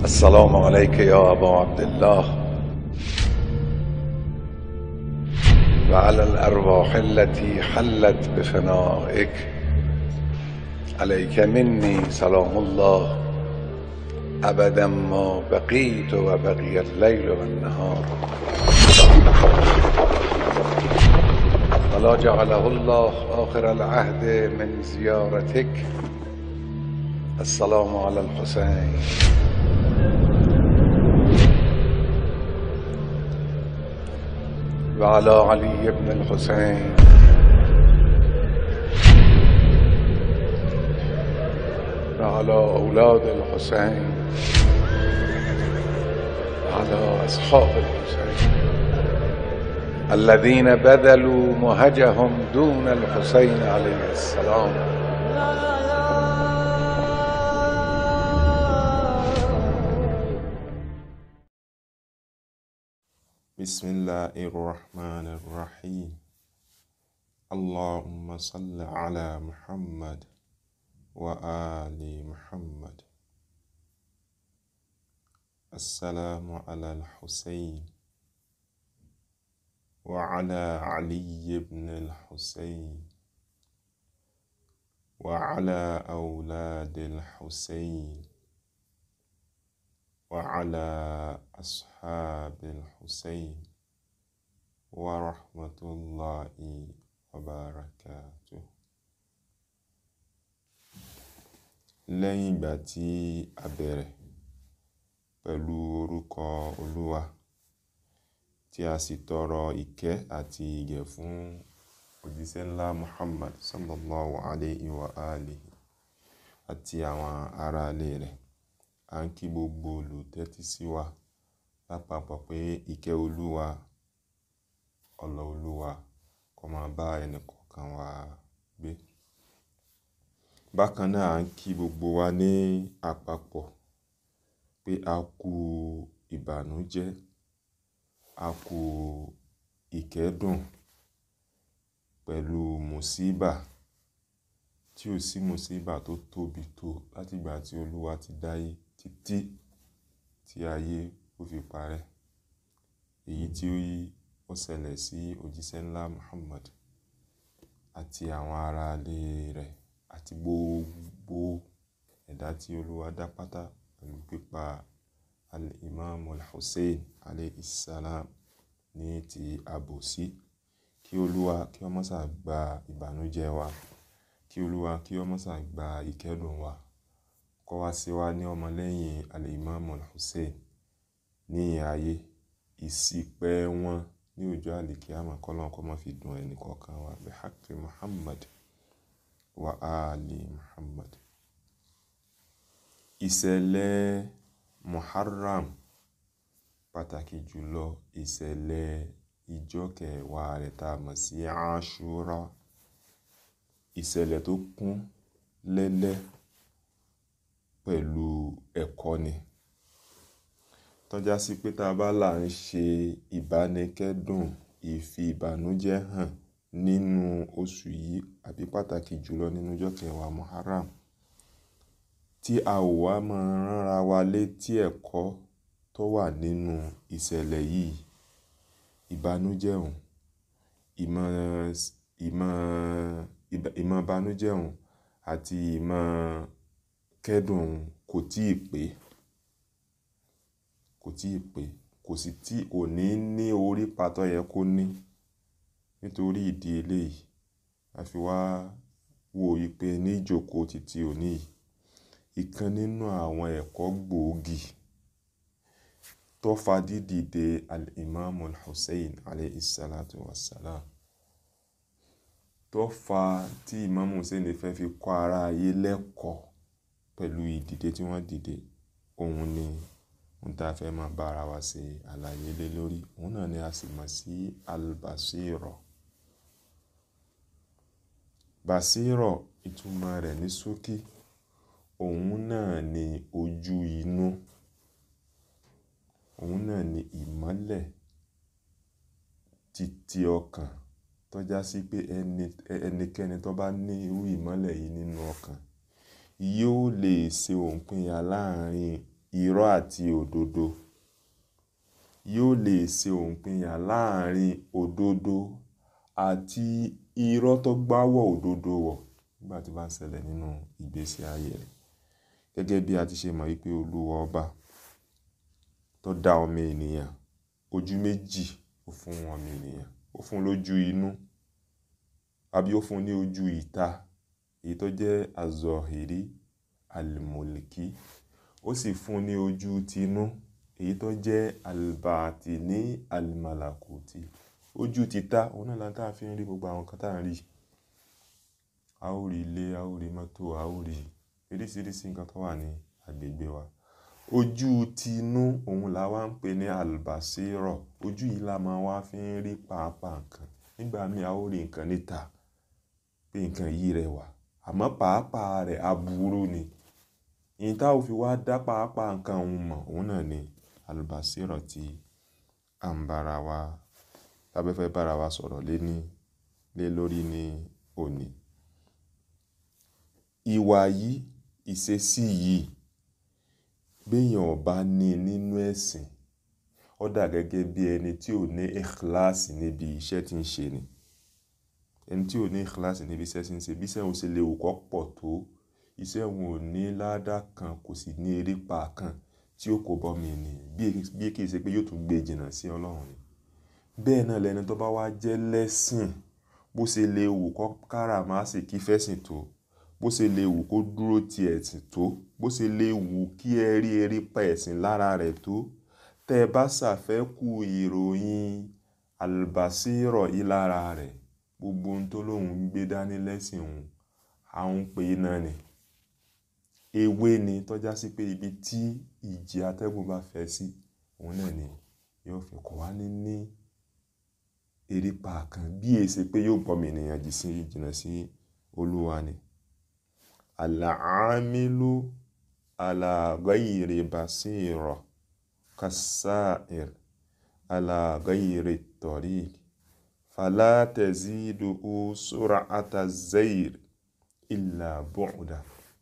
السلام عليك يا أبا عبد الله وعلى الأرواح التي حلت بفنائك عليك مني سلام الله أبدا ما بقيت وبقي الليل والنهار ولا جعله الله آخر العهد من زيارتك السلام على الحسين وعلى علي بن الحسين وعلى أولاد الحسين وعلى أصحاب الحسين الذين بذلوا مهجهم دون الحسين عليه السلام بسم الله الرحمن الرحيم اللهم صل على محمد وآل محمد السلام على الحسين وعلى علي بن الحسين وعلى أولاد الحسين وعلى أصحاب الحسين ورحمة الله وبركاته lẹ́yìn ìgbà tí a bẹ̀rẹ̀ pẹ̀lú orúkọ olúwa tí a sì tọrọ ìkẹ́ àti ìgẹ̀ fún òjíṣẹ́ ńlá muhammad sallallahu alayhi wa alihi àti àwọn ará ilé rẹ̀ à ń kí gbogbo olùtẹ́tí sí wa lápapọ̀ pé ìkẹ́ olúwa ọlọ́ olúwa kó máa bá ẹnìkọ̀ọ̀kan wa gbé bákan náà à ń kí gbogbo wa ní àpapọ̀ pé a kú ìbànújẹ́ a kú ìkẹ́dùn pẹ̀lú mùsíbà tí ò sí mùsíbà tó tóbi tó látìgbà tí olúwa ti dáyé títí tí ayé ó fi parẹ́ èyí tí ó yí ó ṣẹlẹ̀ sí òjíṣẹ́ ńlá Muhammad àti àwọn ará ilé rẹ̀ àti gbogbo ẹ̀dá tí olúwa dá pátá pẹ̀lú pípa al-imam al-hussein alayhi salam ní ti àbòsí kí olúwa kí ó má ṣà gba ìbànújẹ́ wa kí olúwa kí ó má ṣà gba ìkẹ́dùn wa kó wá sí wa ní ọmọlẹ́yìn al-imam al-hussein ní ayé ìṣìpẹ̀ wọn ní ọjọ́ àlìkíyàmọ̀ kọ́lọ́n kó má fi dùn ẹnì kọ̀ọ̀kan wa bihaqqi muhammad wa ali muhammad ìṣẹ̀lẹ̀ muharram pàtàkì jùlọ ìṣẹ̀lẹ̀ ìjọ kẹwàá rẹ̀ tá a mọ̀ sí ashura ìṣẹ̀lẹ̀ tó kún lẹ́lẹ́ pẹ̀lú ẹ̀kọ́ ni tọ́já sí pé tá a bá là ń ṣe ìbánikẹ́dùn ìfi ìbànújẹ́ hàn nínú oṣù yìí àbí pàtàkì jùlọ nínú ọjọ́ kẹwàá muharram tí a ò wá máa ránra wa létí ẹ̀kọ́ tó wà nínú ìṣẹ̀lẹ̀ yìí ìbànújẹ́ òun ìmọ̀ ìmọ̀ ìmọ̀ ìbànújẹ́ òun àti ìmọ̀ kẹ́dùn òun kò tíì pé kò tíì pé kò sì tí kò ní ní orí pàtó yẹ kó ní nítorí ìdí eléyìí a fi wá wò yí pé ní ìjókòó títí òní yìí ìkan nínú àwọn ẹ̀kọ́ gbòógì tó fa dídìde al-imam al-hussein alayhi salatu wassalam tó fa tí imam hussein fẹ́ fi kọ́ ara ayé lẹ́kọ̀ọ́ pẹ̀lú ìdìde tí wọ́n dìde òun ni ohun tá a fẹ́ máa bára wa ṣe àlàyé lé lórí òun náà ni a sì mọ̀ sí al-basiro basiro ìtumọ̀ rẹ̀ ní ṣókí òun náà ni ojú inú òun náà ni ìmọ́lẹ̀ títí ọkàn tó já sí pé ẹni ẹnikẹ́ni tó bá ní irú ìmọ́lẹ̀ yìí nínú ọkàn yóò lè ṣe òǹpinya láàrin irọ́ àti òdodo yóò lè ṣe òǹpinya láàrin òdodo àti irọ́ tó gbáwọ̀ òdodo wọ̀ nígbà tí bá ń ṣẹlẹ̀ nínú ìgbésí ayé rẹ̀ gẹ́gẹ́ bí a ti ṣe mọ̀ wípé olúwa ọba tó dá ọmọ ènìyàn ojú méjì ó fún ọmọ ènìyàn ó fún lójú inú àbí ó fún ní ojú ìta èyí tó jẹ́ azọ̀hìrí alimoliki ó sì fún ní ojú tinú èyí tó jẹ́ albatini alimalakuti ojú títà òun náà láńtà fi ń rí gbogbo àwọn kan tá à ń rí a ó rí ilé a ó rí mọ́tò a ó rí oríṣiríṣi nǹkan tó wà ní agbègbè wa ojú tinú òun la wá ń pè ní albasirọ ojú yìí la máa wá fi ń rí pàápàá nǹkan nígbà míì a ó rí nǹkan níta pé nǹkan yìí rẹwà àmọ́ pàápàá rẹ̀ aburú ni ìyẹn tá ò fi wá dá pàápàá nǹkan òun mọ̀ òun náà ni albasirọ tí à ń bára wa tábẹ́fẹ́ bára wa sọ̀rọ̀ lé ní lé lórí ní òní ìwà yìí ìṣesí yìí béèyàn ò bá ní nínú ẹ̀sìn ó dà gẹ́gẹ́ bí ẹni tí ò ní ìkíláàsì níbi iṣẹ́ tí ń ṣe ni ẹni tí ò ní ìkíláàsì níbi iṣẹ́ tí ń ṣe bí iṣẹ́ òun ṣe lè wù kó pọ̀ tó iṣẹ́ òun ò ní ládà kan kò sì ní erépa kan tí ó kó bọ́ mi ènìyàn bí kì í ṣe pé yóò tún gbé jìnnà sí ọlọ́run ni bẹ́ẹ̀ náà lẹni tó bá wá jẹ́ lẹ́sìn bó ṣe lè wù kó káràmásìkí fẹ́sìn tó bó ṣe lè wù kó dúró ti ẹ̀sìn tó bó ṣe lè wù kí ẹ rí eré pa ẹ̀sìn lára rẹ̀ tó tẹ́ ẹ bá ṣàfẹ́kù ìròyìn àlùbásírọ̀ yìí lára rẹ̀ gbogbo ohun tó lóun ń gbé dání lẹ́sìn òun àwọn pè é náà ni ewé ni tọ́já sí pé ibi tí ìjì atẹ́gùn bá fẹ́ sí òun náà ni yóò fi kọ́ wá ní ní erépa kan bí èsì pé yóò gbọ́mọ ènìyàn jì sí jìnnà sí olúwa ni alàámílú alàgáyìrì basira kasáìr alàgáyìrì tọ̀rí falátẹ̀zídù sura àtàzẹ́ìr ìlà bọ́ọ̀dà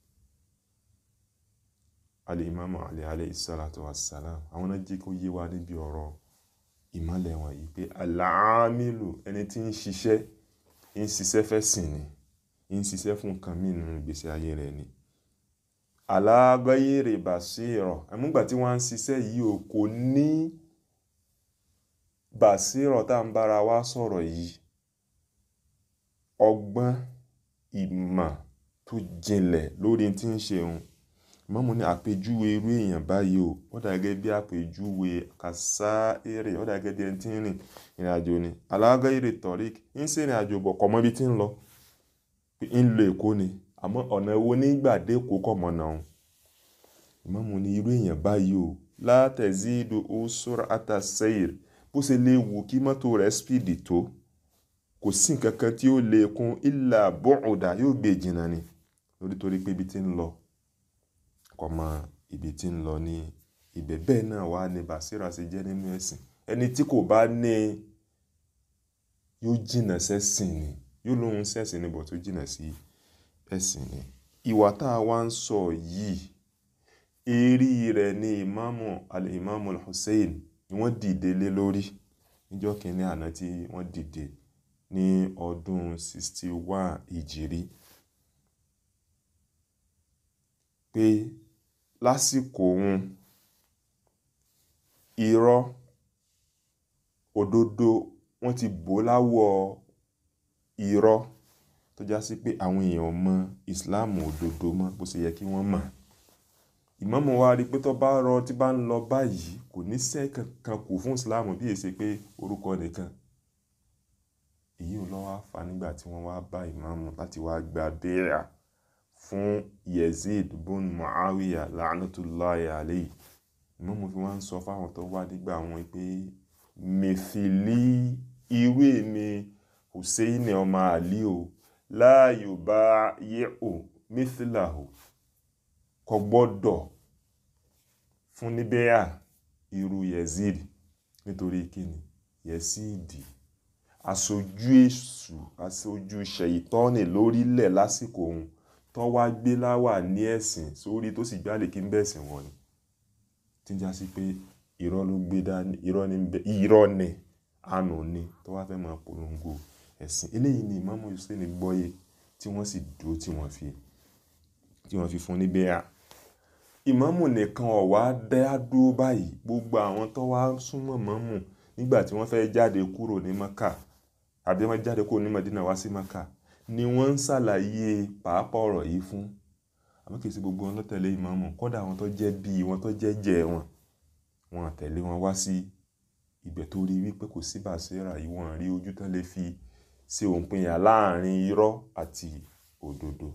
alìmọ́mù alì alayhi salatu wassalam àwọn náà jí kó yé wa níbi ọ̀rọ̀ ìmọ̀lẹ̀ wọn yìí pé alàámílù ẹni tí ń ṣiṣẹ́ ń ṣiṣẹ́ fẹ́ sìn ni ń ṣiṣẹ́ fún nǹkan mí nínú ìgbésí ayé rẹ̀ ni alágbáyèrè bàṣírọ̀ àmúgbà tí wọ́n ń ṣiṣẹ́ yìí ò kò ní bàṣírọ̀ tá à ń bára wa sọ̀rọ̀ yìí ọgbọ́n ìmọ̀ tó jinlẹ̀ lórí tí ń ṣe òun mọ́mú ní àpèjúwe irú èèyàn báyìí o wọ́n dà gẹ́gẹ́ bí àpèjúwe kàsá èrè wọ́n dà gẹ́gẹ́ bí ẹni tí ń rìn ìrìn àjò ni alágbáyèrè tọ̀rík ń ṣe ìrìn àjò bọ̀ kọ́ mọ́ ibi tí ń lọ ń lo èkó ni àmọ́ ọ̀nà wo nígbà dé èkó kọ̀ mọ́ náà ìmọ̀mù ní irú èèyàn báyìí o látẹ̀zídò ó sọ́ra àtàsẹ́yìr bó ṣe lè wù kí mọ́tò rẹ̀ spíìdì tó kò sí nǹkan kan tí ó lè kún ìlà bọ́ọ̀dà yóò gbé jìnnà ni lórí torí pé ibi tí ń lọ kò mọ ibi tí ń lọ ní ibẹ̀ bẹ́ẹ̀ náà wà ní bàṣírà ṣe jẹ́ nínú ẹ̀sìn ẹni tí kò bá ní yóò jìnnà sẹ́sìn ni yóò lóhun sẹ́sìn níbọ̀ tó jìnnà sí ẹ̀sìn ni ìwà tá a wá ń sọ yìí èrí rẹ̀ ní ìmáàmù al-ìmáàmù al-Hussein ni wọ́n dìde lé lórí níjọ́ kìíní àná tí wọ́n dìde ní ọdún 61 ìjìrí pé lásìkò òun irọ́ òdodo wọ́n ti bò láwọ̀ irọ́ tó já sí pé àwọn èèyàn mọ ìsìláàmù òdodo mọ́ bó ṣe yẹ kí wọ́n mọ̀ ìmáàmù wa rí i pé tó bá rọ tí bá ń lọ báyìí kò ní sẹ́ kankan kù fún ìsìláàmù bí èsì pé orúkọ nìkan èyí ò lọ́wọ́ fà nígbà tí wọ́n wá bá ìmáàmù láti wá gba bẹ́ẹ̀rà fún Yazid bun Muawiya la'natullahi alayhi ìmáàmù fi wá ń sọ fáwọn tó wá nígbà wọn pé mẹ́fìlì irú èmi Hussein ọmọ àlí o láàyò bá yẹ o mithlahu kò gbọ́dọ̀ fún níbẹ̀yà irú Yazid nítorí kíni Yazid aṣojú èṣù aṣojú ṣèyítọ́nì lórílẹ̀ lásìkò òun tó wá gbé láwà ní ẹ̀sìn sórí tó sì gbálè kí n bẹ̀sìn wọn ni tí ń já sí pé irọ́ ló gbé dání irọ́ ní bẹ irọ́ ni àánú ni tó wá fẹ́ máa polongo ẹ̀sìn eléyìí ni Imam Hussein gbọ́yé tí wọ́n sì dúró tí wọ́n fi tí wọ́n fi fún ní bẹ́ẹ̀ ìmámù nìkan ọ̀wá dá dúró báyìí gbogbo àwọn tó wá súnmọ́ mọ́mù nígbà tí wọ́n fẹ́ jáde kúrò ní Maka àbí wọ́n jáde kúrò ní Madina wá sí Maka ni wọ́n ń ṣàlàyé pàápàá ọ̀rọ̀ yìí fún àmọ́ kì í ṣe gbogbo wọn ló tẹ̀lé ìmámù kódà àwọn tó jẹ́ bíi wọn tó jẹ́ jẹ́ wọn wọn àtẹ̀lé wọn wá sí ibẹ̀ tó rí wípé kò sí bàṣẹ́rà yìí wọ́n rí ojú tán lè fi ṣe òǹpinya láàrin irọ́ àti òdodo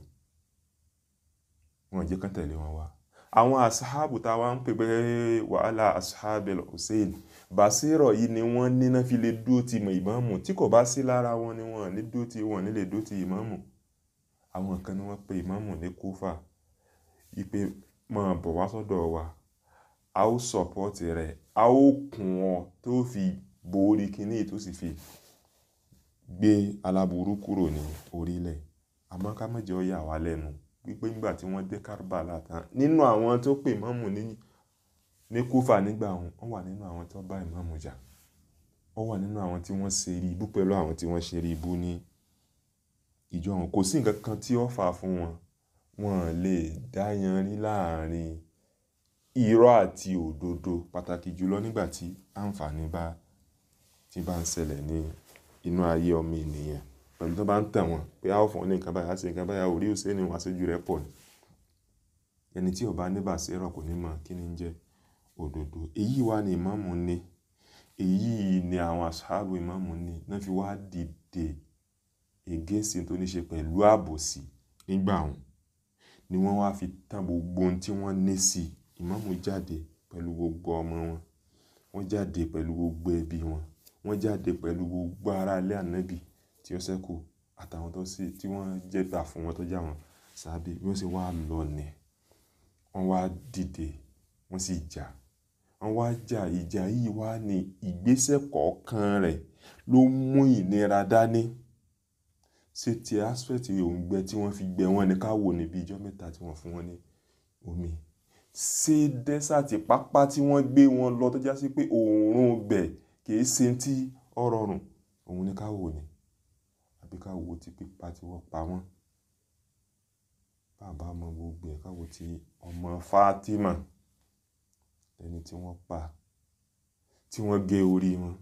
wọn jẹ́ kán tẹ̀lé wọn wá àwọn asahabu tá a wá ń pè pé wàhálà asahabel hussein bàṣírọ̀ yìí ni wọ́n níná fi lè dúró ti mọ̀ ìmáàmù tí kò bá sí lára wọn ni wọ́n ní dúró ti wọ́n ní lè dúró ti ìmáàmù àwọn kan ni wọ́n pe ìmáàmù ní kúfà ipe máa bọ̀ wá sọ́dọ̀ wa a ó sọ̀pọ́tì rẹ̀ a ó kùn ọ́ tó fi borí kínní tó sì fi gbé aláburú kúrò ní orílẹ̀ àmọ́ ká má jẹ́ ó yà wá lẹ́nu wípé nígbà tí wọ́n dé Karbala tán nínú àwọn tó pè ìmáàmù ní ní Kúfà nígbà wọn wọ́n wà nínú àwọn tó bá ìmáàmù jà wọ́n wà nínú àwọn tí wọ́n ṣe rí ibú pẹ̀lú àwọn tí wọ́n ṣe rí ibú ní ìjọ wọn kò sí nǹkan kan tí ó fà fún wọn wọn lè dá yanrí láàrin irọ́ àti òdodo pàtàkì jùlọ nígbà tí àǹfààní bá tí bá ń ṣẹlẹ̀ ní inú ayé ọmọ ènìyàn pẹ̀lú tó bá ń tàn wọ́n pé a ó fún ọ ní nǹkan báyìí á ṣe nǹkan báyìí orí òsè ni wọ́n aṣojú rẹ̀ pọ̀ ni ẹni tí ó bá ní bàṣẹ́rọ̀ kò ní mọ̀ kí ni ń jẹ́ òdodo èyí wá ní ìmáàmù ní èyí ni àwọn aṣáájú ìmáàmù ní náà fi wá dìde ègéṣin tó ní ṣe pẹ̀lú àbòsí nígbà wọn ni wọ́n wá fi tán gbogbo ohun tí wọ́n ní sí ìmáàmù jáde pẹ̀lú gbogbo ọmọ wọn wọ́n jáde pẹ̀lú gbogbo ẹbí wọn wọ́n jáde pẹ̀lú gbogbo ará ilé ànábì tí ó ṣẹ́kù àtàwọn tó sì tí wọ́n jẹ́ gbà fún wọn tó jà wọ́n sábẹ́ bí wọ́n sì wá lọ nẹ̀ wọ́n wá dìde wọ́n sì jà wọ́n wá jà ìjà yìí wá ní ìgbésẹ̀ kọ̀ọ̀kan rẹ̀ ló mú ìnira dání ṣé ti aspect òǹgbẹ tí wọ́n fi gbẹ wọ́n ní ká wò níbi ijọ́ mẹ́ta tí wọ́n fún wọn ní omi ṣé dẹ́sàtì pápá tí wọ́n gbé wọn lọ tó já sí pé òórùn bẹ̀ kìí ṣe tí ó rọrùn òun ní ká wò ní àbí ká wo ti pípa tí wọ́n pa wọ́n bàbá mọ gbogbo ẹ̀ ká wo ti ọmọ Fátímà ẹni tí wọ́n pa tí wọ́n gé orí wọn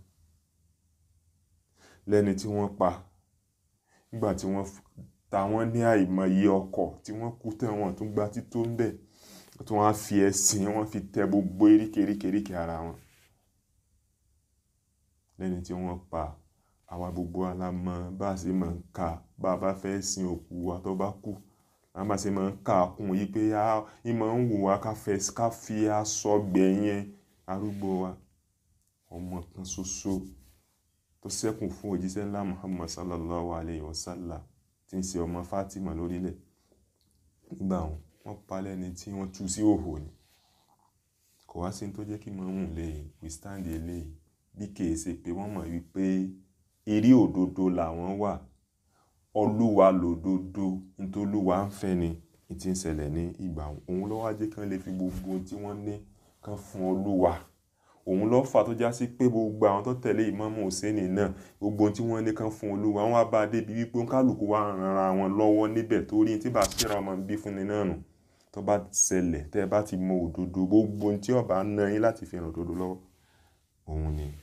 lẹ́ni tí wọ́n pa nígbà tí wọ́n ta wọ́n ní àìmọye ọkọ̀ tí wọ́n kú tẹ̀ wọ́n tún gba tító ń bẹ̀ tí wọ́n á fi ẹ̀sìn wọ́n fi tẹ gbogbo eríkèéríkèéríkèé ara wọn lẹ́ni tí wọ́n pa àwa gbogbo alámọ̀ bá a ṣe máa ń kà bá a bá fẹ́ sin òkú wa tó bá kú a máa ṣe máa ń kà kún yí pé a ìmọ̀ ń wù wá ká fẹ́ ká fi aṣọ gbẹ̀yẹn arúgbó wa ọmọ kan ṣoṣo tó ṣẹ́kù fún òjíṣẹ́ ńlá Muhammad sallallahu alayhi wa sallam tí ń ṣe ọmọ Fatima lórílẹ̀ nígbà wọn wọ́n pa lẹ́ni tí wọ́n tú sí òhò ni kò wá sí ní tó jẹ́ kí mọ̀ọ́mù lè withstand eléyìí bí kìí ṣe pé wọ́n mọ̀ wípé eré òdodo làwọn wà olúwa lòdodo nítòlúwa ń fẹ́ ni ní ti ń ṣẹlẹ̀ ní ìgbà òun ló wá jẹ́ kí wọ́n lè fi gbogbo ohun tí wọ́n ní kan fún olúwa òun ló fà tó já sí pé gbogbo àwọn tó tẹ̀lé ìmáàmù Hùsẹ́nì náà gbogbo ohun tí wọ́n ní kan fún olúwa wọ́n wá bá a débi wípé kálukú wá ran ara wọn lọ́wọ́ níbẹ̀ torí tí bá ṣẹ́ra ọmọ bí fún ni náà nù tó bá ṣẹlẹ̀ tẹ́ ẹ bá ti mọ òdodo gbogbo ohun tí ọba ná yín láti fi ràn òdodo lọ́wọ́ òun ni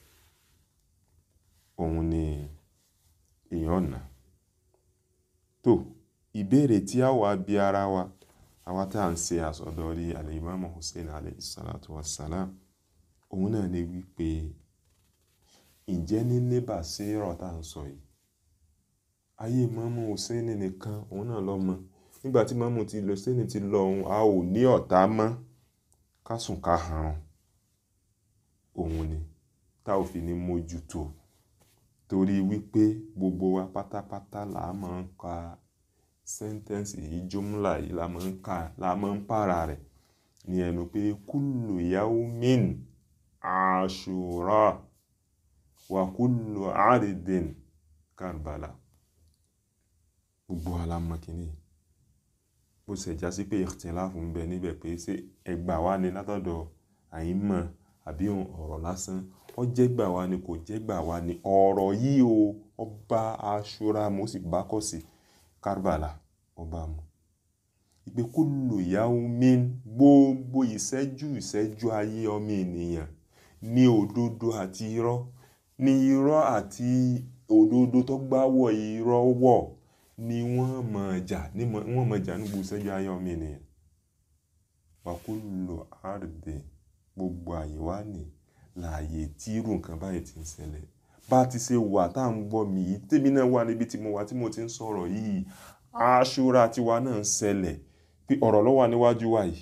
òun ni èèyàn ọ̀nà tó ìbéèrè tí a wà bí ara wa àwa tá à ń ṣe àsọdọ̀rí al-Imam Hussein alayhi salatu wassalam òun náà ni wípé ǹjẹ́ ní níbà sí ọ̀rọ̀ tá à ń sọ yìí ayé Imam Hussein nìkan òun náà lọ mọ nígbà tí Imam ti lọ Hussein ti lọ òun a ò ní ọ̀tá mọ́ ká sùn ká harun òun ni tá ò fi ní mójútó torí wípé gbogbo wa pátápátá là á máa ń ka sẹ́ńtẹ́ǹsì yìí jumla yìí la máa ń ka la máa ń pààrà rẹ̀ ní ẹnu pé kullu yawmin ashura wa kullu aridin karbala gbogbo wa la mọ̀ kínní bó ṣe já sí pé ikhtilafu ń bẹ níbẹ̀ pé ṣé ẹgbà wa ni látọ̀dọ̀ àìmọ̀ àbí ọ̀rọ̀ lásán ó jẹ́ gbà wá ni kò jẹ́ gbà wá ni ọ̀rọ̀ yìí o ọba aṣọra mo sì bá kọ̀ sí Karbala ọba mu ìpè kullu yawmin gbogbo ìṣẹ́jú ìṣẹ́jú ayé ọmọ ènìyàn ní òdodo àti irọ́ ní irọ́ àti òdodo tó gbáwọ̀ irọ́ wọ̀ ni wọ́n mọ̀ jà ní wọ́n mọ̀ jà ní gbogbo ìṣẹ́jú ayé ọmọ ènìyàn wa kullu ardi gbogbo àyè wá ní láàyè tí irú nǹkan báyìí ti ń ṣẹlẹ̀ bá ti ṣe wà tá à ń gbọ́ mi yìí tèmi náà wà níbi tí mo wà tí mo ti ń sọ̀rọ̀ yìí aṣọra tiwa náà ń ṣẹlẹ̀ pé ọ̀rọ̀ ló wà níwájú wa yìí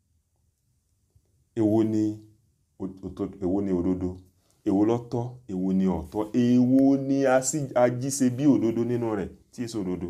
èwo ni èwo ni òdodo èwo lọ́tọ̀ èwo ni ọ̀tọ̀ èwo ni ajíṣe bí òdodo nínú rẹ̀ tí èso òdodo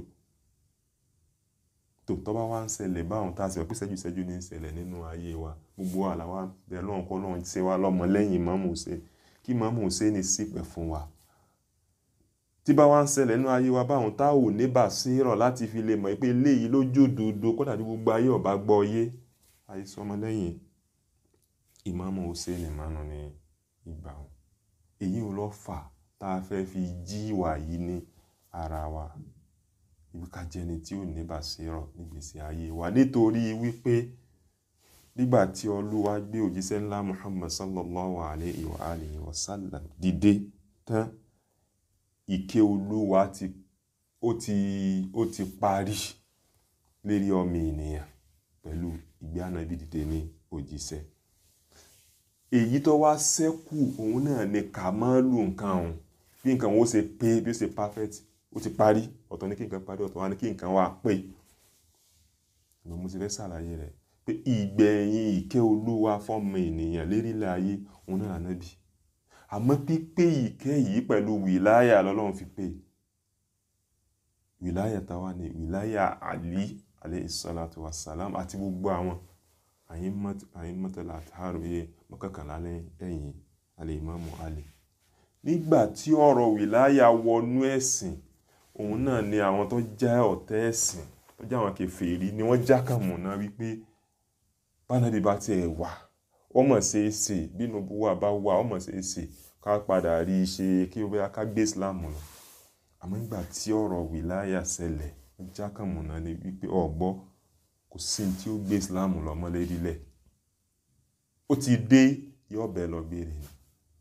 tó tọ́ bá wá ń ṣẹlẹ̀ báwọn tá a sì wọ́n pé ṣẹ́jú ṣẹ́jú ní ń ṣẹlẹ̀ nínú ayé wa gbogbo wa làwa bẹ lọ́hùn kọ́ lọ́hùn ṣe wá lọ́mọ lẹ́yìn Ìmáàmù Hùséènì kí Ìmáàmù Hùséènì ṣìpẹ̀ fún wa tí bá wá ń ṣẹlẹ̀ nínú ayé wa báwọn tá ò ní bàṣírọ̀ láti fi lè mọ̀ pé eléyìí lójú òdodo kó dàbí gbogbo ayé ọ̀bá gbọ́ yé àìsàn ọmọlẹ́yìn Ìmáàmù Hùséènì mánu ní ìgbà wọn èyí ò lọ fà tá a fẹ́ fi jí ìwà yìí ní ara wa ibi ká jẹni tí ò ní bàṣírọ̀ nígbèsí ayé wa nítorí wípé nígbà tí Olúwa gbé òjíṣẹ́ ńlá Muhammad sallallahu alayhi wa alihi wa sallam dìde tán ìké Olúwa ti ó ti ó ti parí lérí ọmọ ènìyàn pẹ̀lú ìgbé ànábì dìde ní òjíṣẹ́ èyí tó wá ṣẹ́kù òun náà ni ká máa lù nǹkan ọ̀hún bí nǹkan wọn ó ṣe pé bí ó ṣe perfect ó ti parí ọ̀tọ̀ ní kí nǹkan parí ọ̀tọ̀ wá ní kí nǹkan wá pé ìgbà mo ti fẹ́ ṣàlàyé rẹ̀ pé ìgbẹ̀yìn ìké olúwa fọ́mọ ènìyàn lérílẹ̀ ayé òun náà ànábì àmọ́ pípé ìké yìí pẹ̀lú wìláyà lọ́lọ́run fi pé wìláyà táwa ni wìláyà àlí alayhi salatu wassalam àti gbogbo àwọn àyínmọ́tẹ́lá àtàròyé mọ́kànlá lẹ́yìn al-Imamu Ali nígbà tí ọ̀rọ̀ wìláyà wọnú ẹ̀sìn òun náà ni àwọn tó jẹ́ ọ̀tẹ́ ẹ̀sìn tó jẹ́ àwọn kèfèrí ni wọ́n jákàmùná wípé bánàbí bá tiẹ̀ wà wọ́n mọ̀ ṣe é ṣe bínú buwà bá wà wọ́n mọ̀ ṣe é ṣe ká padà rí i ṣe kí ó bẹ́ẹ̀ ká gbé Islam lọ àmọ́ nígbà tí ọ̀rọ̀ wìláyà ṣẹlẹ̀ wọ́n jákàmùná ni wípé ọ̀gbọ́ kò sí tí ó gbé Islam lọ mọ́lẹ́ rílẹ̀ ó ti dé yóò bẹ́ẹ̀ lọ gbére ni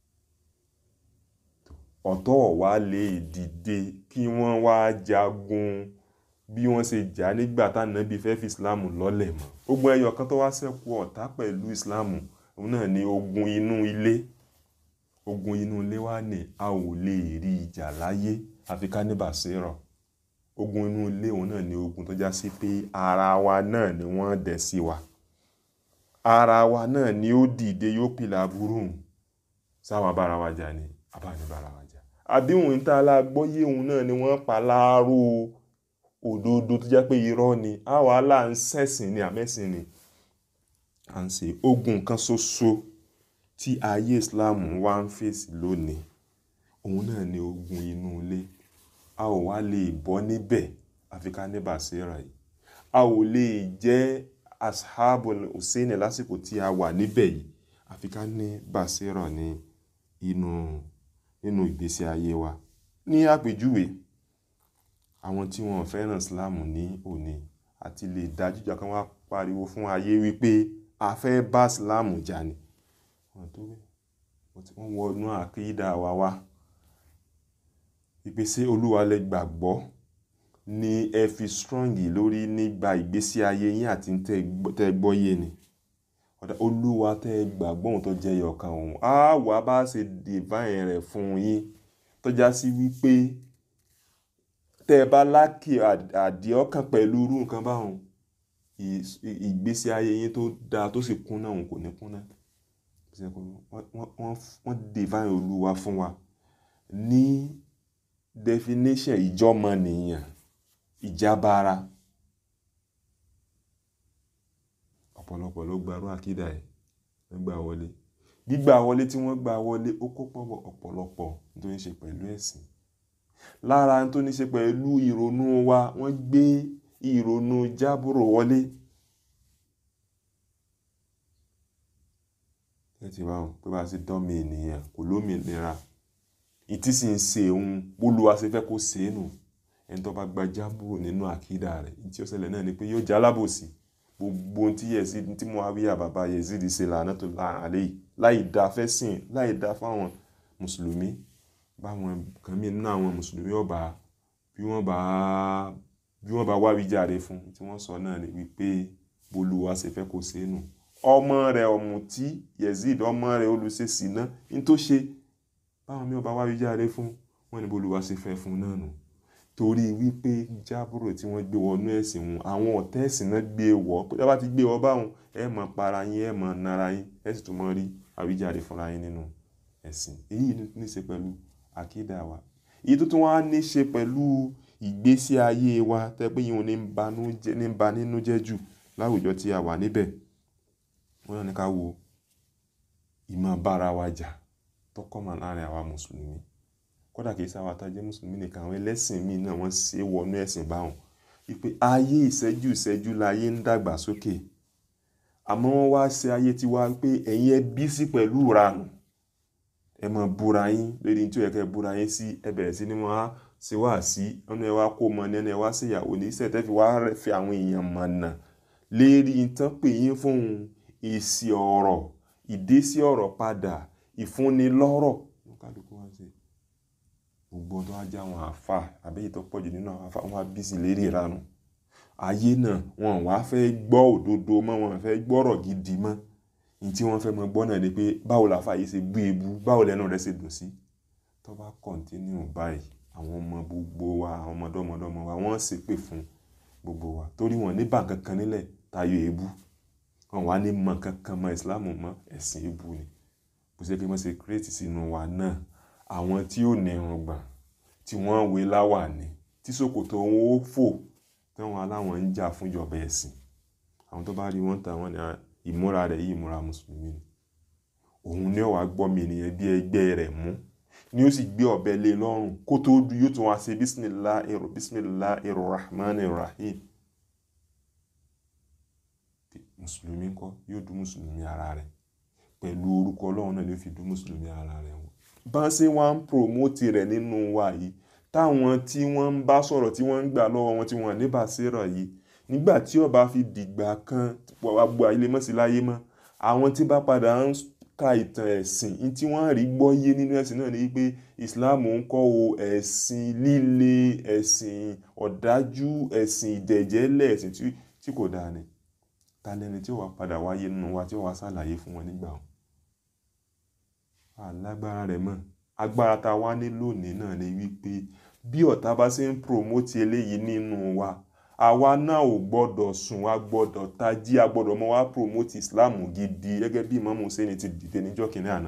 ọ̀tọ̀ wá lè dìde kí wọ́n wá jagun bí wọ́n ṣe jà nígbà tánàbí fẹ́ fi islam lọ́lẹ̀ mọ́ ogun ẹyọ kan tó wá ṣẹ́kù ọ̀tá pẹ̀lú islam òun náà ni ogun inú ilé ogun inú ilé wá ní a ò lè rí ìjà láyé àfi ká ní bàṣírọ̀ ogun inú ilé òun náà ni ogun tó já sí pé ara wa náà ni wọ́n dẹ̀ sí wa ara wa náà ni ó dìde yóò pìlà burú sáwọn bára wa jà ni abáni bára wa jà àbí òun tá a la gbọ́yé òun náà ni wọ́n pa láàárọ̀ òdodo tó jẹ́ pé irọ́ ni àwa là ń ṣẹ̀sìn ni àmẹ́sìn ni à ń ṣe ogun kan ṣoṣo tí ayé Islam wá ń fèsì lónìí òun náà ni ogun inú ilé a ò wá lè bọ́ níbẹ̀ àfi ká ní bàṣírà yìí a ò lè jẹ́ ashabul Hussein lásìkò tí a wà níbẹ̀ yìí àfi ká ní bàṣírà ní inú nínú ìgbésí ayé wa ní àpèjúwe àwọn tí wọn fẹ́ràn Islam ní òní àti lè dájújà kan wá pariwo fún ayé wípé a fẹ́ bá Islam jà ní wọn tó bẹ́ẹ̀ wọ́n wọnú àkídà wa wá ìpèsè olúwa lẹ gbàgbọ́ ni ẹ fi strong lórí nígbà ìgbésí ayé yín àti tẹ́ gbọ́yé ni ọ̀dà olúwa tẹ́ gbàgbọ́ òun tó jẹ́ yọ̀ọ̀kan òun á wà bá ṣe divine rẹ̀ fún yín tó já sí wípé tẹ́ ẹ bá lákì àdìọ́kàn pẹ̀lú irú nǹkan báwọn ìgbésí ayé yín tó dáa tó sì kúnná òun kò ní kúnná wọ́n divine olúwa fún wa ní definition ìjọmọnìyàn ìjábára ọ̀pọ̀lọpọ̀ ló gbarú àkídà ẹ̀ gbà wọlé gbígbà wọlé tí wọ́n gbà wọlé ó kó pọ̀pọ̀ ọ̀pọ̀lọpọ̀ tó ní ṣe pẹ̀lú ẹ̀sìn lára tó ní ṣe pẹ̀lú ìrònú wa wọ́n gbé ìrònú jábúrò wọlé ẹ ti bá wọn pé bá a ṣe dán mi ènìyàn kò lómìnira ìtí sì ń ṣe òun bólúwa ṣe fẹ́ kó ṣe é nù ẹni tó bá gba jábúrò nínú àkídà rẹ̀ ìtí ó ṣẹlẹ̀ náà ni pé yóò já alábòsí gbogbo ohun tí Yazid tí Muawiya bàbá Yazid ṣe lànà tó la àlẹ́ yìí láì dá fẹ́ sìn láì dá fáwọn mùsùlùmí báwọn kan mí nínú àwọn mùsùlùmí ọba bí wọ́n bá bí wọ́n bá wá wíjàre fún tí wọ́n sọ náà ni wípé bólúwa ṣe fẹ́ kó ṣe é nù ọmọ rẹ̀ ọ̀mùtí Yazid ọmọ rẹ̀ olùṣèṣì náà ní tó ṣe báwọn mi ò bá wá wíjàre fún wọn ní bólúwa ṣe fẹ́ fún náà nù torí wípé jábúrò tí wọ́n gbé wọnú ẹ̀sìn wọn àwọn ọ̀tá ẹ̀sìn náà gbé wọ̀ pé tí wọ́n bá ti gbé wọ báwọn ẹ mọ̀ para yín ẹ mọ̀ nara yín ẹ sì tún mọ̀ rí àwíjàre fúnra yín nínú ẹ̀sìn èyí ní í ṣe pẹ̀lú àkídà wa èyí tó tún wá ní í ṣe pẹ̀lú ìgbésí ayé wa tẹ́ pé yìí wọn ní ń ba nínú jẹ́ jù láwùjọ tí a wà níbẹ̀ wọ́n náà ní ká wo ìmọ̀ bára wa jà tọkọ̀mọ̀ láàrin àwa mùsùlùmí kódà kìí sáwà tá a jẹ́ mùsùlùmí nìkan àwọn ẹlẹ́sìn míì náà wọ́n ṣe wọnú ẹ̀sìn báwọn wípé ayé ìṣẹ́jú ìṣẹ́jú láyé ń dàgbà sókè àmọ́ wọ́n wá ṣe ayé tiwa pé ẹ̀yin ẹ bí sí pẹ̀lú ìranù ẹ máa búra yín lórí tí ó yẹ kẹ́ búra yín sí ẹ bẹ̀rẹ̀ sí ni wọ́n á ṣe wá sí ọ̀nà ẹ wá kó mọ ní ẹni ẹ wá ṣèyàwó ní iṣẹ́ tẹ́ fi wá fi àwọn èèyàn mọ̀nà lérí tán pè yín fún èsì ọ̀rọ̀ ìdésí ọ̀rọ̀ padà ìfúnni lọ́rọ̀ kálukú wá ṣe gbogbo tó wá jẹ́ àwọn àfa àbẹ́yẹ tó pọ̀jù nínú àwọn àfa wọn á bí sí lérí ìranù ayé náà wọn wá fẹ́ gbọ́ òdodo mọ́ wọn fẹ́ gbọ́rọ̀ gidi mọ́ ní tí wọ́n fẹ́ mọ gbọ́ náà ni pé báwo la fàyè ṣe bú ebu báwo lẹ́nu rẹ̀ ṣe dùn sí tó bá kọ̀ǹtínú báyìí àwọn ọmọ gbogbo wa àwọn ọmọdọ́mọdọ́mọ wa wọ́n ṣépè fún gbogbo wa torí wọn ní bá kankan nílẹ̀ tayọ ebu wọn wá ní mọ kankan mọ ìsìlámù mọ ẹ̀sìn ebu ni bó ṣe kí wọ́n ṣe kírètì sínú wa náà àwọn tí ò ní irùngbọ̀n tí wọ́n wé láwàní tí ṣòkòtò wọn ó fò táwọn aláwọn ń jà fún ìjọba ẹ̀sìn àwọn tó bá rí wọn tà wọn ní ìmúra rẹ̀ yìí ìmúra mùsùlùmí ni òun ní ọ̀wá gbọ́ mi ènìyàn bí ẹgbẹ́ rẹ̀ mú ni ó sì gbé ọ̀bẹ lé lọ́rùn kó tó du yóò tún wá ṣe bisimilahi bisimilahi rahman rahim mùsùlùmí ńkọ́ yóò du mùsùlùmí ara rẹ̀ pẹ̀lú orúkọ ọlọ́run náà ló fi du mùsùlùmí ara rẹ̀ wọ̀ bá ṣe wá ń promote rẹ̀ nínú wa yìí táwọn tí wọ́n ń bá sọ̀rọ̀ tí wọ́n ń gbà lọ́wọ́ wọn tí wọ́n ní bàṣẹ́rọ̀ yìí nígbà tí ó bá fi dìgbà kan gbogbo ilé mọ́sí láyé mọ́ àwọn tí bá padà ń ka ìtàn ẹ̀sìn ní tí wọ́n rí gbọ́ yé nínú ẹ̀sìn náà ni pé Islam ń kọ́ o ẹ̀sìn líle ẹ̀sìn ọ̀dájú ẹ̀sìn ìdẹ̀jẹ́lẹ̀ ẹ̀sìn tí kò dáa ni ta lẹni tí ó wà padà wáyé nínú wa tí ó wà ṣàlàyé fún wọn nígbà wọn alágbára rẹ̀ mọ̀ agbára tá a wá ní lónìí náà ni wípé bí ọ̀tá bá ṣe ń promote eléyìí nínú wa àwa náà ò gbọ́dọ̀ sùn a gbọ́dọ̀ tají a gbọ́dọ̀ mọ́ wá promote Islam gidi gẹ́gẹ́ bí Imam Hussein ti dìde níjọ́ kìíní àná.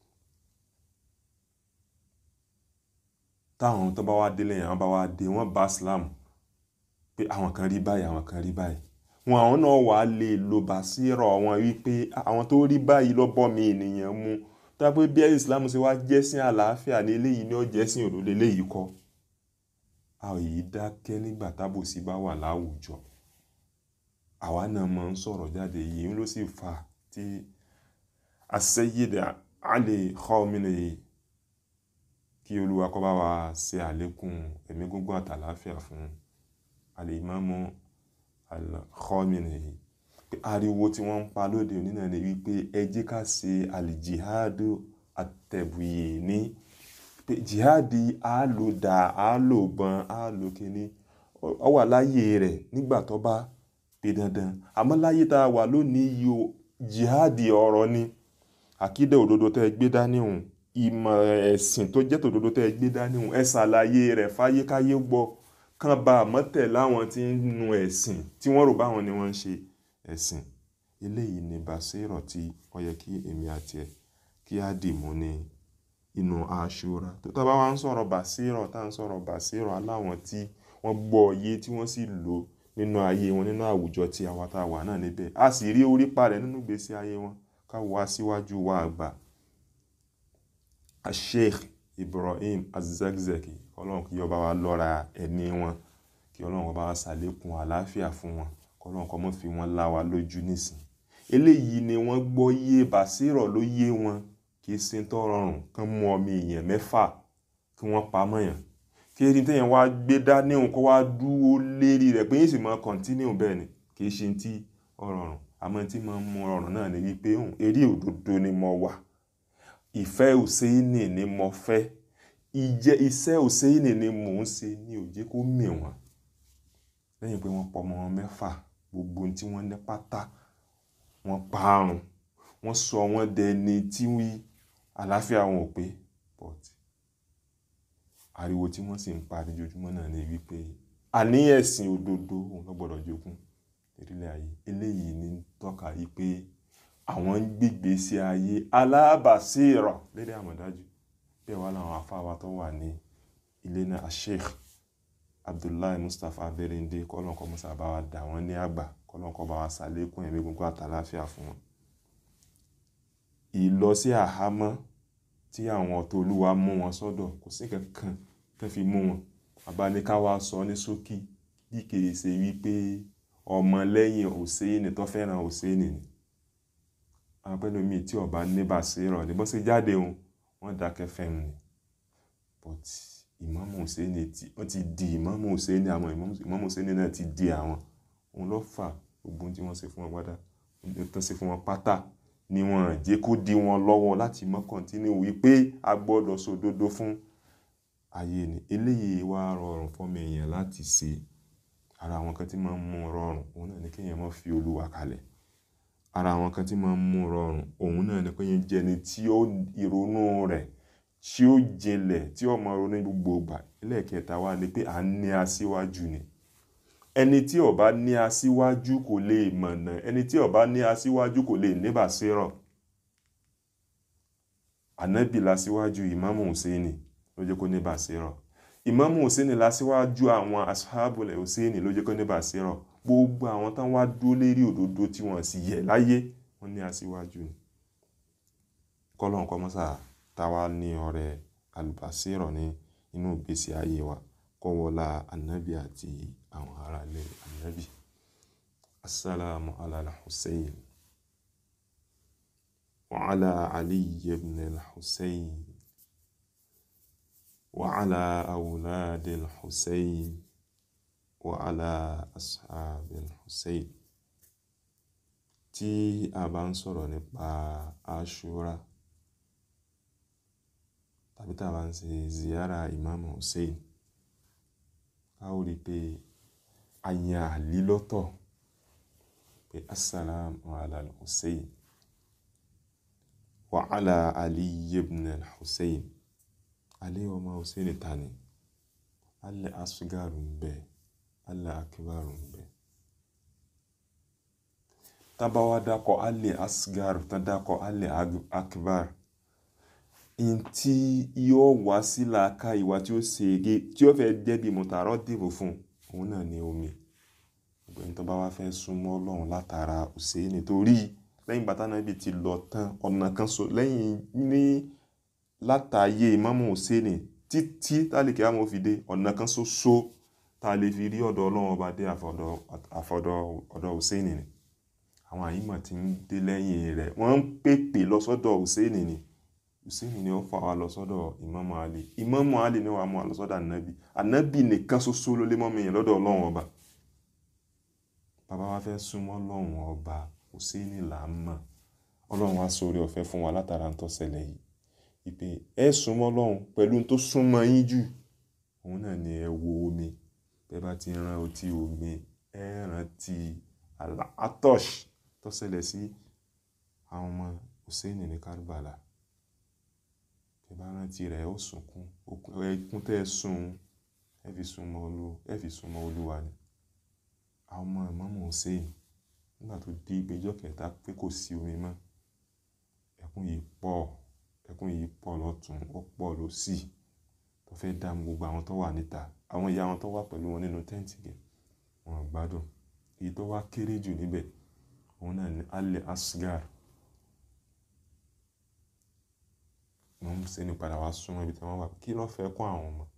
táwọn tó bá wá délé yẹn àwọn bá wá dé wọ́n bá Islam pé àwọn kan rí báyìí àwọn kan rí báyìí wọn àwọn náà wà á lè lo bàṣírọ̀ wọn wípé àwọn tó rí báyìí ló bọ́ mi ènìyàn mu tábí bí islam ṣe wá jẹ́sìn àlàáfíà ní eléyìí ní ọ̀jẹ̀sìn òdodo eléyìí kọ́ a ò yí dákẹ́ nígbà tábòsí bá wà láwùjọ àwa náà máa ń sọ̀rọ̀ jáde yìí ló sì fà tí As-Sayyid Ali Khamenei kí olúwa kó bá wa ṣe àlékún ẹ̀mí gígùn àtàláfíà fún Al-Imam Al-Khamenei ariwo tí wọ́n ń pa lóde òní náà ni wípé ẹ jẹ́ ká ṣe àlìjihadu àtẹ̀bùyè ní pé jihadi á lò dà á lò bọn á lò kíní ọ wà láyé rẹ̀ nígbà tó bá pe dandan àmọ́ láyé tá a wà lónìí yìí o jihadi ọ̀rọ̀ ni àkídà òdodo tẹ́ ẹ gbé dání hùn ìmọ̀ ẹ̀sìn tó jẹ́ tòdodo tẹ́ ẹ gbé dání hùn ẹ ṣàlàyé rẹ̀ fáyékáyé gbọ́ kán bá àmọ́tẹ̀ láwọn tí ń nu ẹ̀sìn tí wọ́n rò báwọn ni wọ́n ń ṣe ẹ̀sìn eléyìí ni bàṣírọ̀ tí ó yẹ kí èmi àti ẹ̀ kí á dì mú ní inú aṣọra tó tá bá wá ń sọ̀rọ̀ bàṣírọ̀ tá ń sọ̀rọ̀ bàṣírọ̀ aláwọn tí wọ́n gbọ́ yé tí wọ́n sì lò nínú ayé wọn nínú àwùjọ tí àwa tá a wà náà níbẹ̀ a sì rí orí parẹ̀ nínú ìgbésí ayé wọn ká wá síwájú wa àgbà Sheikh Ibrahim Az-Zakzaki ọlọ́run kí ọba wa lọ́ra ẹ̀mí wọn kí ọlọ́run ọba wa ṣàlékún àlàáfíà fún wọn kọlọ́n kọ́ mọ́ fi wọ́n lá wa lójú nísìn eléyìí ni wọ́n gbọ́ yé bàṣírọ̀ ló yé wọn kì í ṣe tó rọrùn kán mú ọmọ èèyàn mẹ́fà kí wọ́n pa mọ́yàn kí ẹni téèyàn wá gbé dání òun kó wá dúró lérí rẹ̀ pé yín sì máa kọ́ntínú bẹ́ẹ̀ ni kì í ṣe tí ó rọrùn àmọ́ tí máa ń mú rọrùn náà ni wípé òun eré òdodo ni mo wà ìfẹ́ òsèénì ni mo fẹ́ ìjẹ́ iṣẹ́ òsèénì ni mò ń ṣe ní ó jẹ́ kó mì wọ́n lẹ́yìn pé wọ́n pọ̀ ọmọ wọn mẹ́fà gbogbo ohun tí wọ́n ní pátá wọ́n parun wọ́n sọ wọ́n dẹni tí wí àlàáfíà wọn ò pé but ariwo tí wọ́n sì ń pa lójoojúmọ́ náà ni wípé àní ẹ̀sìn òdodo òun ló gbọ́dọ̀ jogún ìrìlẹ̀ ayé eléyìí ní tọ́ka yìí pé àwọn ń gbígbé sí ayé alábàásírọ̀ lédè àmọ̀dájú bẹ́ẹ̀ wá láwọn afáwa tó wà ní ilé náà sheikh abdullahi mustapha berende kọ́lọ́nkọ́ musa bá wa dà wọ́n ní àgbà kọ́lọ́nkọ́ bá wa sàlékún ẹ̀mí gbogbo àtàláfíà fún wọn. ìlọ sí àhámọ́ tí àwọn ọ̀tọ̀ olúwa mú wọn sọ́dọ̀ kò sí kankan tó fi mú wọn abáníkáwá sọ ní ṣókí bí kìí ṣe wípé ọmọ lẹ́yìn òsèénì tó fẹ́ràn òsèénì ni àwọn pẹ́lú mi tí ọba ní bàṣírọ̀ ní bó ṣe jáde òun wọ́n dákẹ́ fẹ́m ni but ìmáàmù òsèénì tí wọ́n ti di ìmáàmù òsèénì àwọn ìmáàmù òsèénì náà ti di àwọn òun ló fà gbogbo tí wọ́n ṣe fún wọn pátá tó ṣe fún wọn pátá ni wọ́n jẹ́ kó di wọn lọ́wọ́ láti mọ́ kọ́ntínú wípé a gbọ́dọ̀ sòdodo fún ayé ni eléyìí wá rọrùn fọ́mọ èèyàn láti ṣe ara àwọn kan tí máa ń mú rọrùn òun náà ni kéèyàn má fi olúwa kalẹ̀ ara àwọn kan tí máa ń mú rọrùn òun náà ni kéèyàn jẹni tí ó ìrònú rẹ̀ tí ó jinlẹ̀ tí ó máa ronú gbogbo ìgbà ẹlẹ́ẹ̀kẹta wá ni pé à ń ní aṣíwájú ni ẹni tí ó bá ní aṣíwájú kò lè mọ̀nà ẹni tí ó bá ní aṣíwájú kò lè ní bàṣírọ̀ ànábì lásíwájú ìmáàmù Hùsẹ́nì ló jẹ́ kó ní bàṣírọ̀ ìmáàmù Hùsẹ́nì lásíwájú àwọn asáàbùlẹ̀ Hùsẹ́nì ló jẹ́ kó ní bàṣírọ̀ gbogbo àwọn tán wá dúró lérí òdodo tí wọ́n sì yẹ̀ láyé wọ́n ní aṣíwájú ni kọ́lọ́n kọ́ mọ́sà táwa ní ọ̀rẹ́ alùbàṣírọ̀ ní inú ìgbésí ayé wa kọ́wọ́lá ànábì àti àwọn aráalé ànábì assalamu ala al-Hussein wa ala Ali ibn al-Hussein wa ala awlad al-Hussein wa ala ashab al-Hussein tí a bá ń sọ̀rọ̀ nípa Ashura tàbí tá a bá ń ṣe ziyara Imam Hussein a ó rí pé àyàn àlí lọ́tọ̀ pé assalamu ala al-Hussein wa ala Ali ibn al-Hussein Ali ọmọ Hussein tani alẹ́ asgaru ń bẹ alẹ́ akibaru ń bẹ tábàwá dákọ̀ alẹ́ asgaru tán dákọ̀ alẹ́ akibaru in tí yóò wá sí làákà ìwà tí ó ṣe ege tí ó fẹ́ jẹ́ bí mọ̀tàrọ́ dìbò fún òun náà ní omi ọgbẹ́ni tó bá wá fẹ́ súnmọ́ Ọlọ́run látara Hùsẹ́ẹ̀nì torí lẹ́yìn bàtà náà ibi ti lọ tán ọ̀nà kan so lẹ́yìn ní látàyè Ìmáàmù Hùsẹ́ẹ̀nì títí tálíkì àmọ́ fi dé ọ̀nà kan ṣoṣo tá a lè fi rí ọ̀dọ̀ Ọlọ́run ọba dé àfọ̀dọ̀ ọ̀dọ̀ Hùsẹ́ẹ̀nì ni àwọn àyímọ̀ tí ń dé lẹ́yìn rẹ̀ wọ́n ń pèpè lọ sọ́dọ̀ Hùsẹ́ẹ̀nì ni Hùsẹ́ẹ̀nì ni ó fà wá lọ sọ́dọ̀ Ìmáàmù Ali Ìmáàmù Ali ni wàá mú wa lọ sọ́dọ̀ ànábì ànábì nìkan ṣoṣo ló lé mọ́mí yẹn lọ́dọ̀ Ọlọ́run ọba bàbá wa fẹ́ súnmọ́ Ọlọ́run ọba Hùsẹ́ẹ̀nì là ń mọ̀ Ọlọ́run wá sórí ọ̀fẹ́ fún wa látara ń tó ṣẹlẹ̀ yìí ìpè ẹ súnmọ́ Ọlọ́run pẹ̀lú tó súnmọ́ yín jù òun náà ni ẹ wo omi bẹ́ẹ̀ bá ti rán ọtí omi ẹ rántí àtọ́ṣ tó ṣẹlẹ̀ sí àwọn ọmọ Hùsẹ́ẹ̀nì ní Karbala ẹ bá rántí rẹ̀ ó sunkún ẹkún tẹ́ ẹ sun ẹ fi súnmọ́ olú ẹ fi súnmọ́ olúwa ni àwọn ọmọ Ìmáàmù Hùsẹ́ẹ̀nì nígbà tó di ìgbẹ́jọ́ kẹta pé kò sí omi mọ́ ẹkún yìí pọ̀ ẹkún yìí pọ̀ lọ́tún ó pọ̀ lósì tó fẹ́ dààmú gbogbo àwọn tó wà níta àwọn ìyá wọn tó wà pẹ̀lú wọn nínú tẹ́ǹtì gẹ̀ wọn gbádùn èyí tó wá kéré jù níbẹ̀ òun náà ní alẹ́ asgar wọ́n ń sẹ́ni padà wá súnmọ́ ibi tí wọ́n wà kí ló fẹ́ kún àwọn ọmọ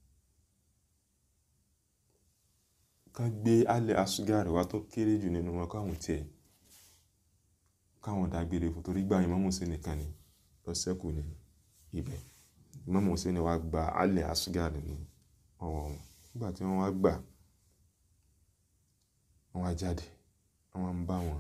ká gbé alẹ́ asgar wá tó kéré jù nínú wọn káwọn tiẹ̀ káwọn dágbére fún torí gbà Imam Hussein nìkan ni lọ sẹ́kù ní ibẹ̀ Imam Hussein wá gba Ali Asgar ní ọwọ́ wọn nígbà tí wọ́n wá gbà wọ́n wá jáde wọ́n ń bá wọn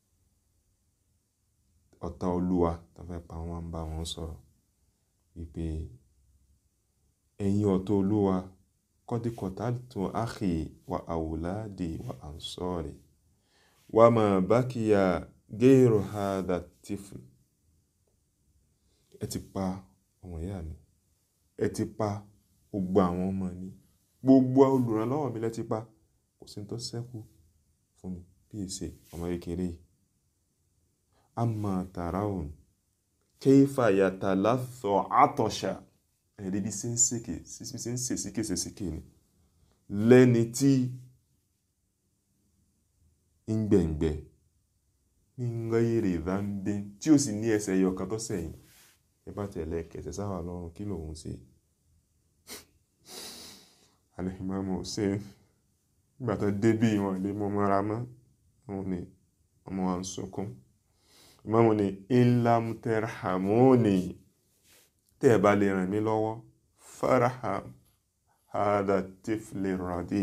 ọ̀tá olúwa tó fẹ́ pa wọ́n ń bá wọn sọ̀rọ̀ wípé ẹ̀yin ọ̀tá olúwa kọ́díkọ̀tà tó áhì wa àwòládì wa ansọ́rì wa ma bákìyà géèrò hádà tífù ẹ ti pa ọmọ ìyá mi ẹ ti pa gbogbo àwọn ọmọ mi gbogbo olùrànlọ́wọ́ mi lẹ ti pa kò sí tó ṣẹ́kù fún mi bí èsè ọmọ kékeré yìí amma taraun keifa yatalatho atosha ẹ̀rí bí sí ń sèké sí ń sè síkè sè síkè ni lẹ́ni tí ń gbẹ̀ngbẹ̀ ní ngayere ìdánbé tí ó sì ní ẹsẹ̀ ẹyọ kan tó sẹ̀yìn ẹ bá tẹ̀lé kẹsẹ̀ sáwà lọ́rùn kí lòun ṣe Al-Imam Hussein nígbà tó débí wọn lè mọ mọ́ra mọ́ wọn ni ọmọ wa ń sunkún Ìmáàmù ni ilam terhamoni tẹ́ ẹ bá lè ràn mí lọ́wọ́ faraham hada tifli radi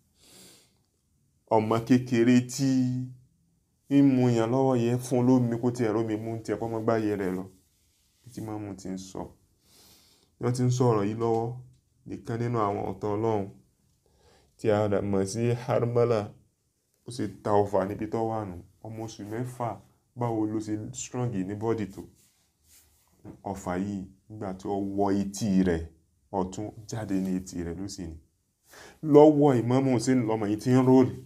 ọmọ kékeré tí ń mu yàn lọ́wọ́ yẹ fún lómi kó tiẹ̀ rómi mú tiẹ̀ kọ́ mọ́ gbáyé rẹ̀ lọ tí Ìmáàmù ti ń sọ wọ́n ti ń sọ̀rọ̀ yìí lọ́wọ́ nìkan nínú àwọn ọ̀tọ̀ ọlọ́run tí a mọ̀ sí Harmala ó sì ta ọfà níbi tó wà nù ọmọ oṣù mẹ́fà báwo ló ṣe strong ní bọ́dì tó ọfà yìí nígbà tí ó wọ etí rẹ̀ ọ̀tún jáde ní etí rẹ̀ ló sì ní lọ́wọ́ Ìmáàmù Hussein lọ́mọ yìí ti ń róòlì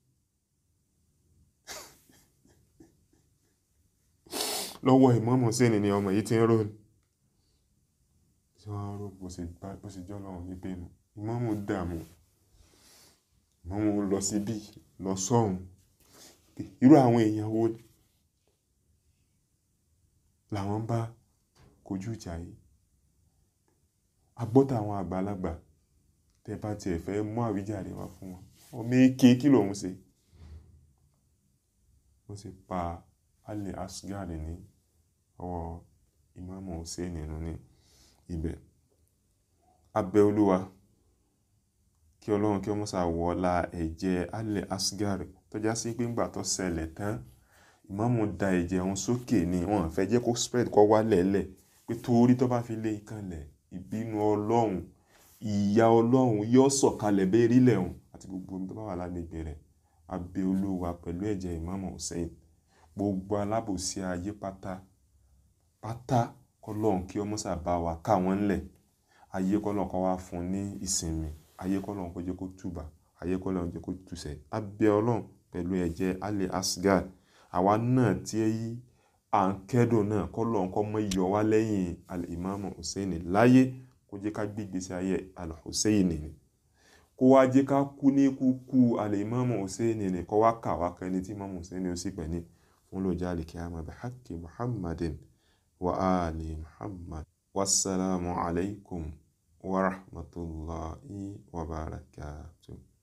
lọ́wọ́ Ìmáàmù Hussein ni ọmọ yìí ti ń róòlì tí wọ́n á rò bó ṣe jọ́ lọ́wọ́ níbẹ̀ nù Ìmáàmù dààmú Ìmáàmù lọ síbí lọ sọ́hùn irú àwọn èèyàn wo làwọn bá kojú ìjà yìí agbọ́tà àwọn àgbàlagbà tẹ bá tiẹ̀ fẹ́ mú àwíjàre wá fún wọn ọmọ èké kí lòun ṣe ó sì pa Ali Asgar ní ọwọ́ Ìmáàmù Hussein nínú ní ibẹ̀ abẹ́ olúwa kí ọlọ́run kí ọmọ ṣàwọ́lá ẹ̀jẹ̀ Ali Asgar tó já sí pé ńgbà tó ṣẹlẹ̀ tán ìmáàmù da ẹ̀jẹ̀ òun sókè ni wọ́n fẹ́ jẹ́ kó spread kó wá lẹ́lẹ̀ pé torí tó bá fi lé ìkànlẹ̀ ìbínú ọlọ́run ìyà ọlọ́run yóò sọ̀kalẹ̀ bẹ́ẹ̀rí lẹ́hùn àti gbogbo omi tó bá wà lágbègbè rẹ̀ abẹ́ olúwa pẹ̀lú ẹ̀jẹ̀ ìmáàmù Hussein gbogbo alábòsí ayé pátá pátá kọlọ́run kí ọmọ sábà wà káwọn ńlẹ̀ ayé kọlọ́run kó wá fún ní ìsinmi ayé kọlọ́run kó jẹ́ kó túbà ayé kọlọ́run jẹ́ kó túsẹ̀ abẹ́ ọlọ́run pẹ̀lú ẹ̀jẹ̀ Ali Asgar àwa náà tí à ń kẹ́dùn náà kọlọ́run kó mọ́ yọ wá lẹ́yìn al-Imamu Hussein láyé kó jẹ́ ká gbégbé sí ayé al-Hussein ni kó wá jẹ́ ká kú ní kúkú al-Imamu Hussein ni kó wá kà wá kan ní tí Imamu Hussein ó sì pẹ̀ ní fún lójà al-qiyamah bi haqqi Muhammadin wa ali Muhammad wassalamu alaikum wa rahmatullahi wa barakatuh